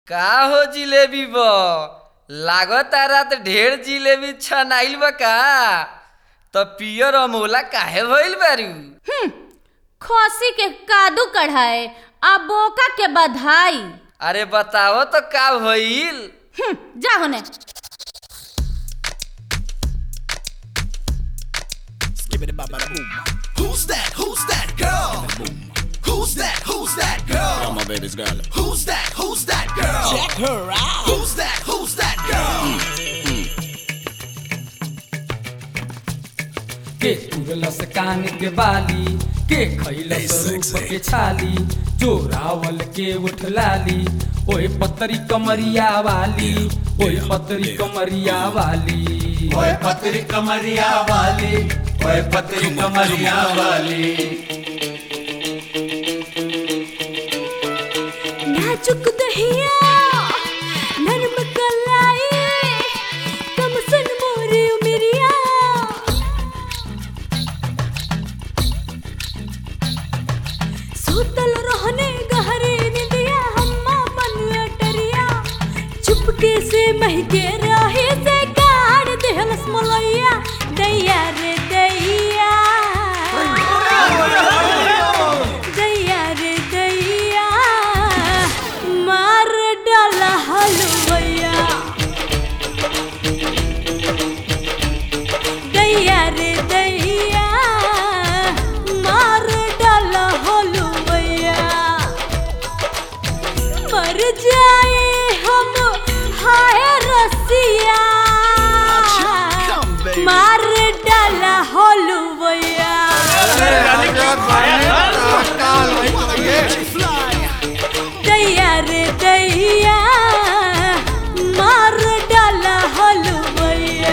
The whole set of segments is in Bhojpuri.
का हो जिलेबी ब लागता रात ढेर जिलेबी छनाइल बा का त पियर अमोला काहे भइल बारू हम्म, खसी के कादू कढ़ाए आ बोका के बधाई अरे बताओ तो का भइल हम्म, जा होने Skibbity baba boom. Who's that? Who's that girl? Who's that? Who's that girl? Oh, my baby's girl. Who's that? Who's that girl? Check her out. Who's that? Who's that girl? के तुरलस कान के बाली के खैलस रूप के छाली चोरावल के उठ लाली ओए पतरी कमरिया वाली ओए पतरी कमरिया वाली ओए पतरी कमरिया वाली ओए पतरी कमरिया वाली नाजुक दहिया नरम कलाई कम सुन मोरे उमरिया सूतल रहने गहरे निंदिया हम्मा मन अटरिया चुपके से महके रहे से गाड़ देहलस मलैया दैया रे दैया दैया रे दैया मार डाला हलवैया दैया रे दैया मार डाला हलवैया मर जाए हम हाय रसिया come, baby. मार डाला हलवैया दैया रे दैया मार डाला हलवैया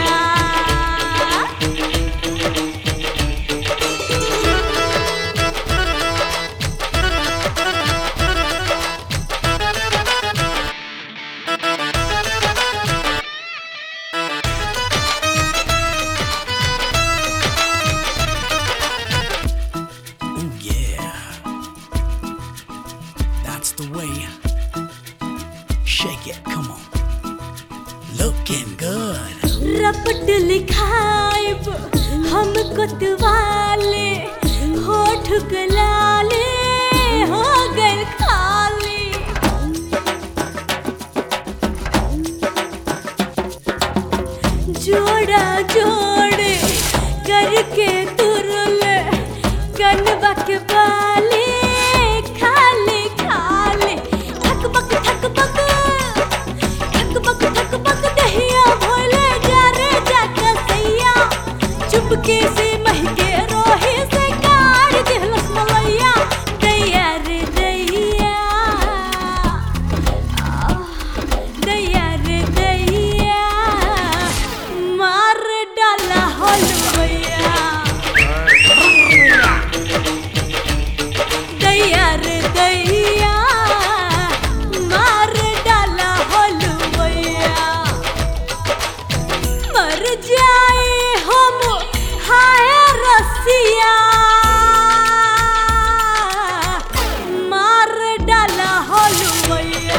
Ooh, yeah. That's the way. Shake it, come on. Looking good. रपट लिखाइब हम कोतवाले होठ गलाले हो गए खाली जोड़ा जोड़े करके तुरले कनबा के बाले खाले खाले थक बक थक बक थक बक थक बक दहिया भोले जा रे जा कसैया चुपके से महके रोहे से काढ़ देहलस मलैया दैया रे दैया दैया रे दैया मार डाला हलवैया दैया रे दैया मार डाला हलवैया मर जाए हम हाय रसिया मार डाला हलवैया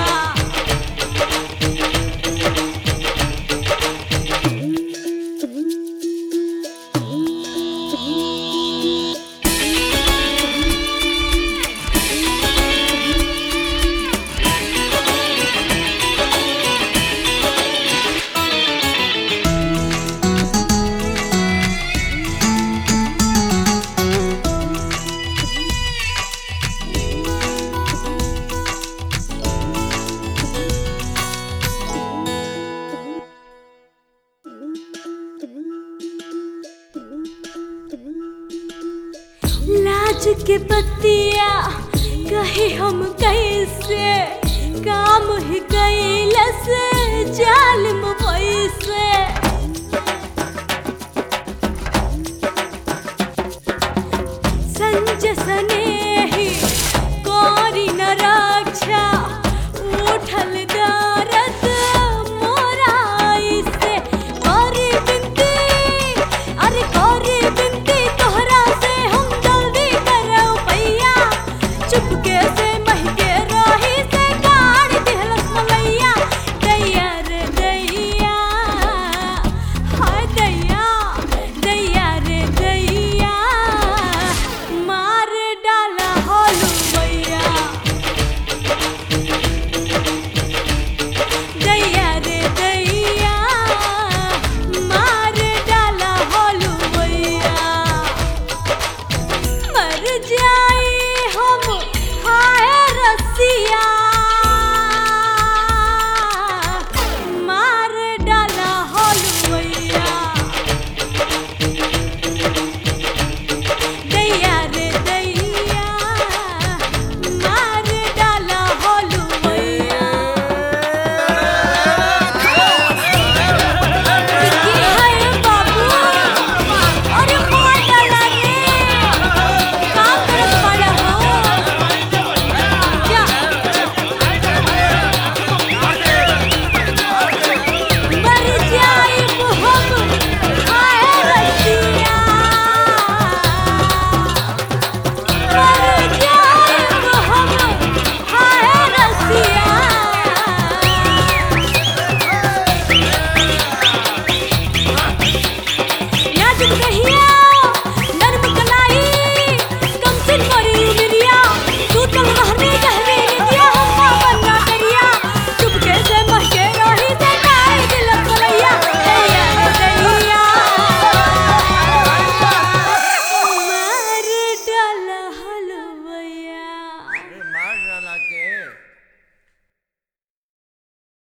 लाज के पतिया कहे हम कैसे काम ही कैलस जालिम पैसे संज सने ही कौरी न